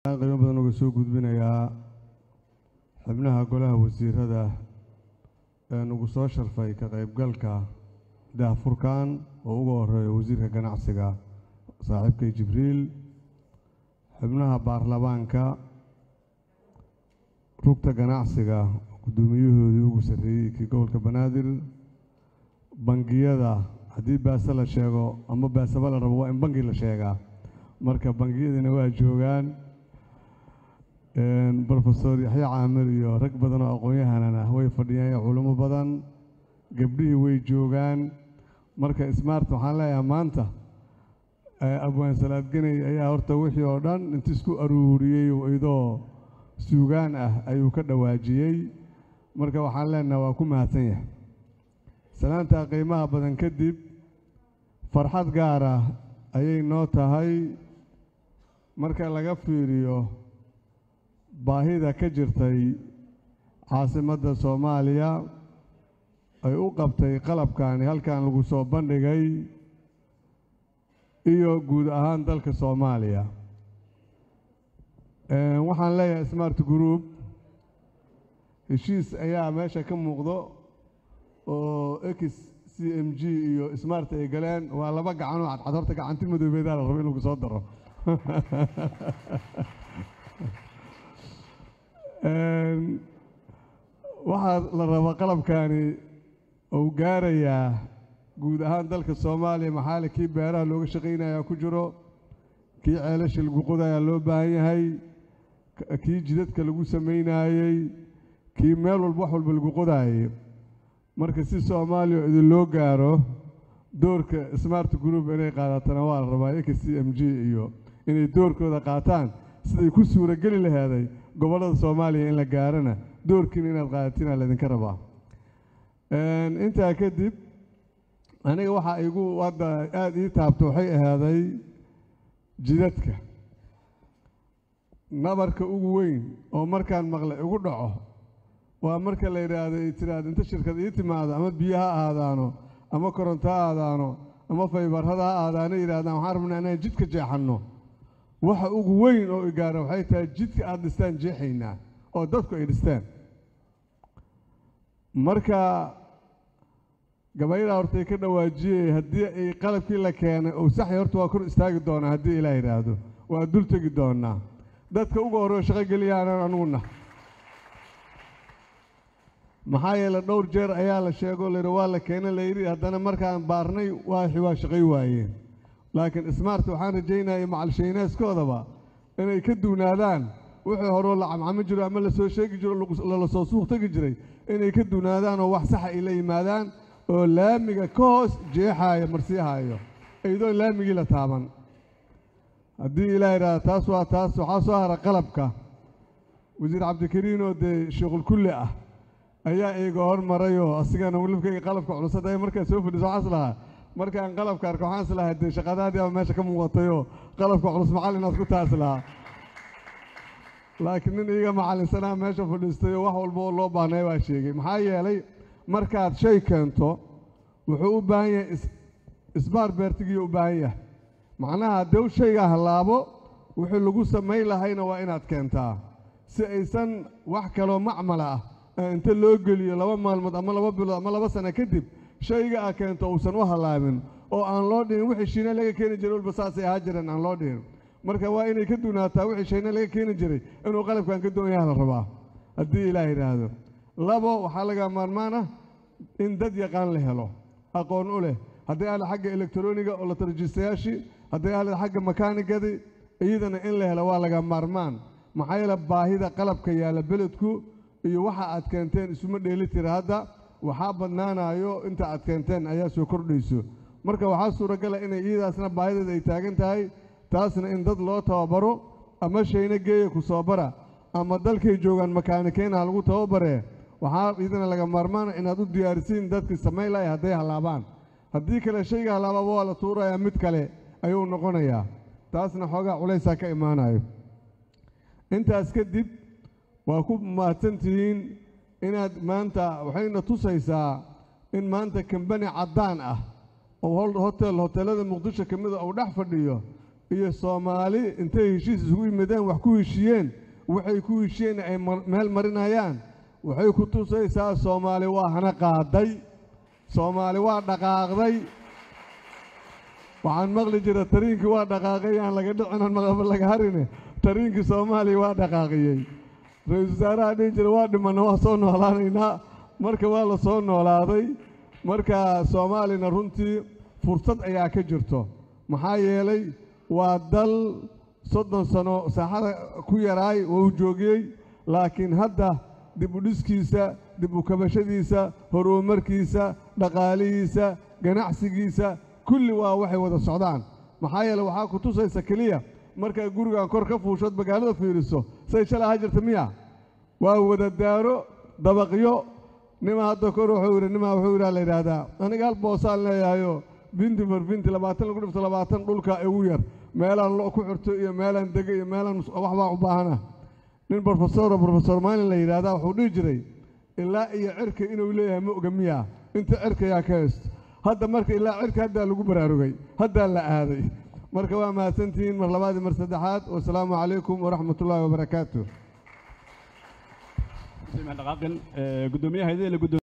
qiimo badan uga soo gudbinayaa xubnaha golaha wasiirada ee nagu soo sharfay ka qaybgalka daahfurkan oo ugu horeeya wasiirka ganacsiga saaxiibkay jibriil xubnaha baarlamaanka rugta ganacsiga guddoomiyahoodii ugu sarreeyey kii gobolka banaadir bangiyada haddii baase la sheego ama baaseba la rabo waa in bangi la sheegaa marka bangiyadina waa joogaan brofesor yaxya caamir iyo rag badan oo aqoon-yahanan ah way fadhiyaan iyo culimo badan gabdhihii way joogaan marka smart waxaan leeyahay maanta abwaan salaadgeney ayaa horta wixii oo dhan inti isku aruuriyey idoo suugaan ah ayuu ka dhawaajiyey marka waxaan leenaha waa ku mahadsan yahay salaantaa qiimaha badan kadib farxad gaar ah ayay noo tahay marka laga fiiriyo baahida ka jirtay caasimadda soomaaliya ay u qabtay qalabkani halkan lagu soo bandhigay iyo guud ahaan dalka soomaaliya waxaan leeyahay smart group heshiis ayaa meesha ka muuqdo oo x c m g iyo smart ay galeen waa laba gacanoo cadcad horta gacanti madoobeedaa la rabo in lagu soo daro waxaa la rabaa qalabkani uu gaarayaa guud ahaan dalka soomaaliya maxaali kii beeraha looga shaqaynayaa ku jiro kii ceelasha lagu qodayaa loo baahan yahay kii jidadka lagu samaynaayey kii meel walba wax walba lagu qodaayey marka si soomaaliya idin loo gaaro doorka smart group inay qaadatana waa la rabaa x c m g iyo inay doorkooda qaataan siday ku suurageli laheeday gobollada soomaaliya in la gaarana doorkiina inaad qaadatina laydinka rabaa intaa kadib aniga waxaa igu hadda aada ii taabto waxay ahaaday jidadka nabarka ugu weyn oo markaan maqlay igu dhaco waa marka la yidhaahdo ay tiraahdo inta shirkad ii timaado ama biyo ha aadaano ama koronto ha aadaano ama faybarhada ha aadaano yidhahdaan waxaan rabnaa inaan jidka jeexanno waxa ugu weyn oo igaara waxay tahay jidka aada dhistaan jeexaynaa oo dadku ay dhistaan marka gabaydaa hortay ka dhawaajiyey haddii ay qalabkii la keenay ou saxya horta waa kor istaagi doonaa haddii ilaa yidhaahdo waa dul tegi doonaa dadka uga horreo shaqo geliyaanan anuguna maxaa yeele dhowr jeer ayaa la sheego layidhi waa la keenay layidhi haddana markaan baarnay waaxi waa shaqay waayeen laakiin smart waxaan rajaynaya macalshayneeskoodaba inay ka duunaadaan wixii horeo la camcamo jiro ama lasoo sheegi jiro lala soo suuq tegi jiray inay ka duunaadaan oo wax saxa ay la yimaadaan oo laamiga ka hoos jeexaaya marsiihaayo iyadoo laamigii la taaban haddii ilaa yidhahda taas waa taas waxaa soo hara qalabka wasiir cabdikariin oo dee sheekhulkulli ah ayaa iiga hormarayoo asigana wilibkayga qalabka culusada ay markaa soo fadhiso waxaas lahaa markaan qalabka arka waxaan is lahaa dee shaqadaadii aba meesha ka muuqatayoo qalabka culus macallinaad ku taas lahaa laakiin nin iiga macallinsanaa meesha fadhiistay oo wax walba oo loo baahnay baa sheegay maxaa yeelay markaad shay keento wuxuu u baahan yahay isbaar beertigiiyo u baahan yahay macnaha haddee shayga hallaabo wixii lagu samayn lahayna waa inaad keentaa si aysan wax kaloo macmala ah inta loo geliyo laba maalmood ama laba bilood ama laba sano kadib shayga a keento uusan u hallaabin oo aan loo dhihin wixii shiina laga keeni jiray walba saasay ahaa jireen aan loo dhihin marka waa inay ka duunaataa wixii shayna laga keeni jiray inuu qalabkan ka doon yaha la rabaa haddii ilaah yidhaahdo labo waxaa laga maarmaan ah in dad yaqaan la helo aqoon u leh hadday ahla xagga elektroniga oo la tarjiistayaashii hadday ahla xagga makaanigadii iyadana in la helo waa laga maarmaan maxaa yeele baahida qalabka yaalla beledku iyo waxa aad keenteen isuma dheeli tira hadda waxaa badnaanayo inta aad keenteen ayaa soo kordhayso marka waxaa suuragala inay iyadaasna baahideeda ay taagan tahay taasna in dad loo tababaro ama shayna geeya ku soo bara ama dalkay joogaan makaanikeyna ha lagu tababaree waxaa iyadana laga maarmaana inaad u diyaarisiin dadkii samayn lahay hadday hallaabaan haddii kale shayga hallaababa waa la tuurayaa mid kale ayuu noqonayaa taasna xoogaa culaysaa ka imaanayo intaas kadib waa ku mahadsantihiin inaad maanta waxayna tusaysaa in maanta kambani caddaan ah oo hotel hoteelada muqdisho ka mida uu dhex fadhiyo iyo soomaali intay heshiis isugu yimideen wax ku heshiiyeen waxay ku heshiiyeen ay meel marinayaan waxay ku tusaysaa soomaali waa hana qaaday soomaali waa dhaqaaqday waxaan maqli jira tariinkii waa dhaqaaqay aan laga dhicinan maqaba laga harine tariinkii soomaaliya waa dhaqaaqiyey ra-iisul wasaaraha dhihi jira waa dhimanna waa soo noolaanaynaa marka waa la soo noolaaday marka soomaalina runtii fursad ayaa ka jirto maxaa yeelay waa dal soddon sano saaxada ku yaraay oo u joogiyey laakiin hadda dib u dhiskiisa dib u kabashadiisa horumarkiisa dhaqaalihiisa ganacsigiisa kulli waa waxay wada socdaan maxaa yeele waxaa ku tusaysa keliya markaa gurigan kor ka fuushood magaalada fiiriso say shalay ha jirta miya waa wada daaro dabaqyo nima hadda kor wuxuu yidhi nima wuxuu yidhaa la yidhaahdaa aniga hal boosaan leeyahayo binti mar binti labaatan lagu dhifto labaatan dhulka igu yar meelaan lo ku xirto iyo meelaan dega iyo meelaan wax baan u baahana nin brofesoro brofesor maalin la yidhaahdaa wuxuu dhihi jiray ilaa iyo cirka inuu leeyahay ma oga miya inta cirkayaa ka haysto hadda marka ilaa cirka haddaa lagu baraarugay haddaa la aaday marka waa mahadsantihiin mar labaad iyo mar saddexaad wasalaamu calaykum waraxmat ullaahi wabarakaatu dhaqaaqin gudoomiyaha